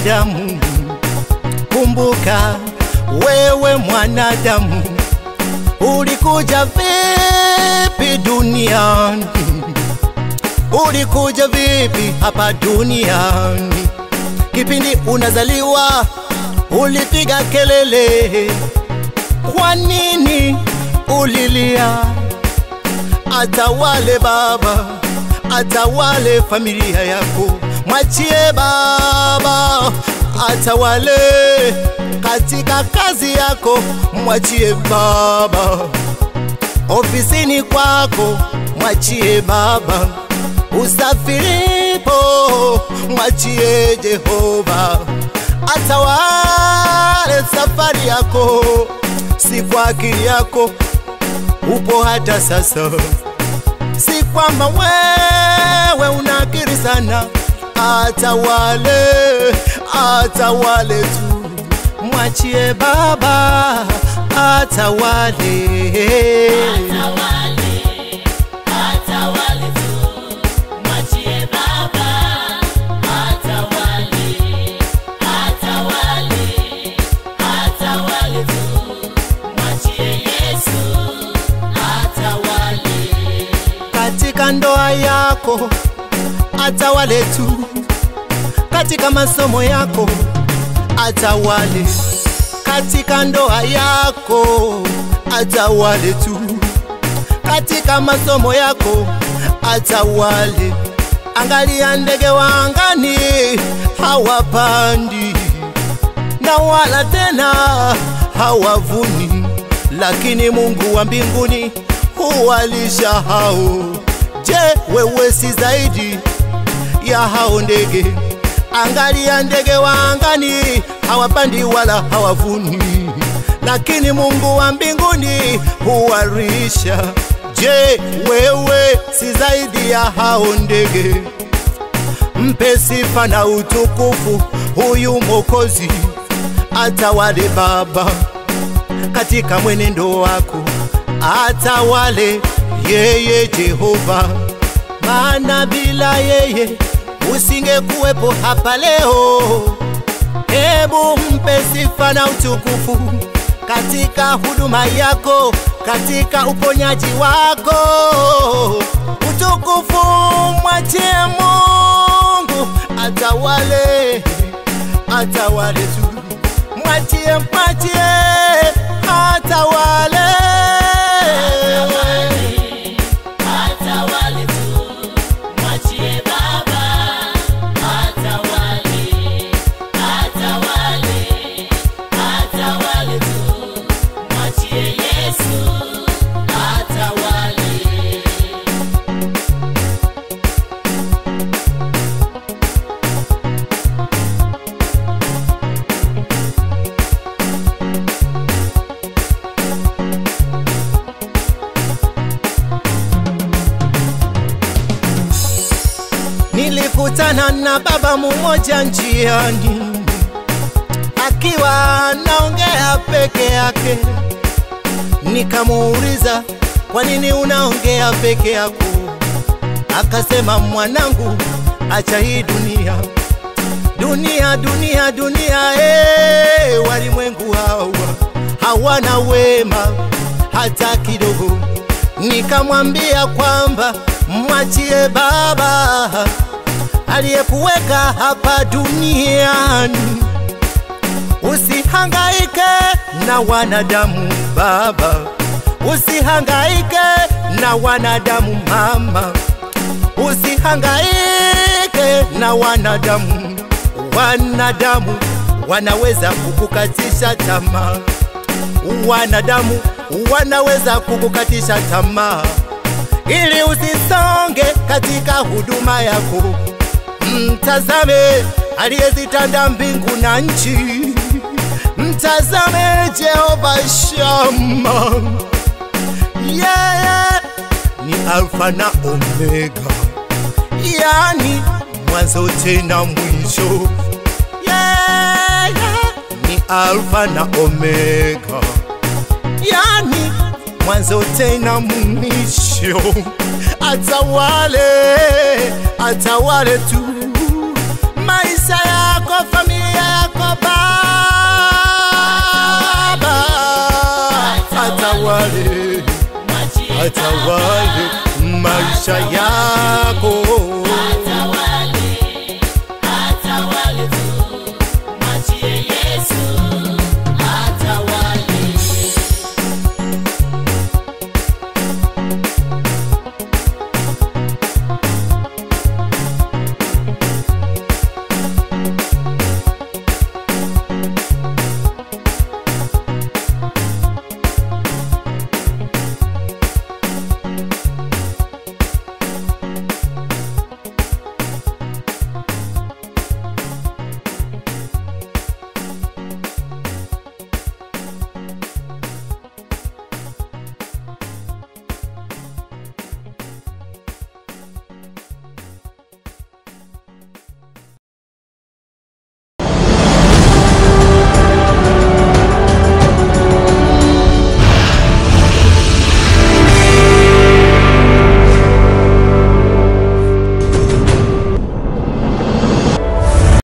mwanadamu, kumbuka wewe mwanadamu, ulikuja vipi duniani? Ulikuja vipi hapa duniani? Kipindi unazaliwa ulipiga kelele, kwa nini ulilia? Atawale baba, atawale familia yako, mwachie baba atawale katika kazi yako, mwachie baba ofisini kwako, mwachie baba usafiripo, mwachie Jehova atawale safari yako, si kwa akili yako upo hata sasa, si kwamba wewe una akili sana. Atawale, atawale tu, mwachie baba atawale. Atawale, atawale tu, mwachie Baba. Atawale, atawale, atawale tu, mwachie Yesu. Atawale, katika ndoa yako atawale tu, katika masomo yako atawale, katika ndoa yako atawale tu, katika masomo yako atawale. Angalia ndege wa angani hawapandi na wala tena hawavuni, lakini Mungu wa mbinguni huwalisha hao. Je, wewe si zaidi ya hao ndege? Angalia ndege wa angani hawapandi wala hawavuni, lakini Mungu wa mbinguni huwalisha. Je, wewe si zaidi ya hao ndege? Mpe sifa na utukufu huyu Mwokozi, atawale Baba katika mwenendo wako, atawale yeye Jehova, maana bila yeye usingekuwepo hapa leo. Hebu mpe sifa na utukufu katika huduma yako, katika uponyaji wako. Utukufu mwachie Mungu, atawale, atawale tu, mwachie, mwachie, atawale. atawale, atawale tu, mwachie Baba. Atawale, atawale, atawale tu, mwachie Yesu. Atawale. Nilikutana na baba mmoja njiani, akiwa anaongea peke yake. Nikamuuliza, kwa nini unaongea peke yako? Akasema, mwanangu, acha hii dunia, dunia, dunia, dunia. Hey, walimwengu hawa hawana wema hata kidogo. Nikamwambia kwamba mwachie Baba aliyekuweka hapa duniani, usihangaike na wanadamu baba, usihangaike na wanadamu mama, usihangaike na wanadamu. Wanadamu wanaweza kukukatisha tamaa wanadamu wanaweza kukukatisha tamaa ili usisonge katika huduma yako. Mtazame aliyezitanda mbingu na nchi, mtazame Jehova Shama, yeye ni Alfa na Omega, yani mwanzo tena mwisho. Yeye ni Alfa na Omega, yani mwanzo tena mwisho. Atawale, atawale tu maisha yako, familia Baba atawale, mwachie atawale maisha yako